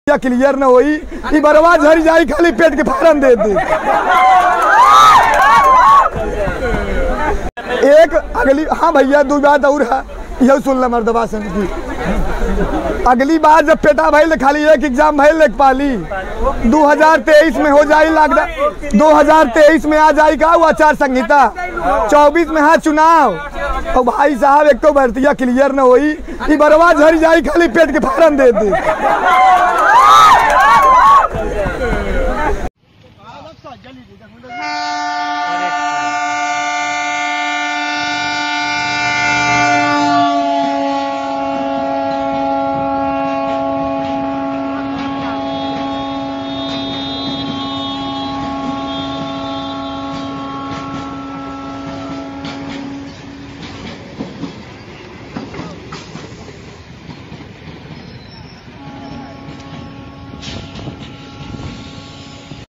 clear न होई ई बरवा झरी जाई खाली पेट के फारम दे दे एक अगली हाँ भैया दो बात और है यह सुन ल मर्दबा सन की अगली बार जब पेटा भइल खाली एक एग्जाम भइल एक पाली 2023 में हो जाई लॉकडाउन 2023 में आ जाई का वो आचार संहिता 24 में है चुनाव और भाई साहब एक तो भर्तिया क्लियर न होई ई बरवा झरी जाई खाली पेट के फारम दे दे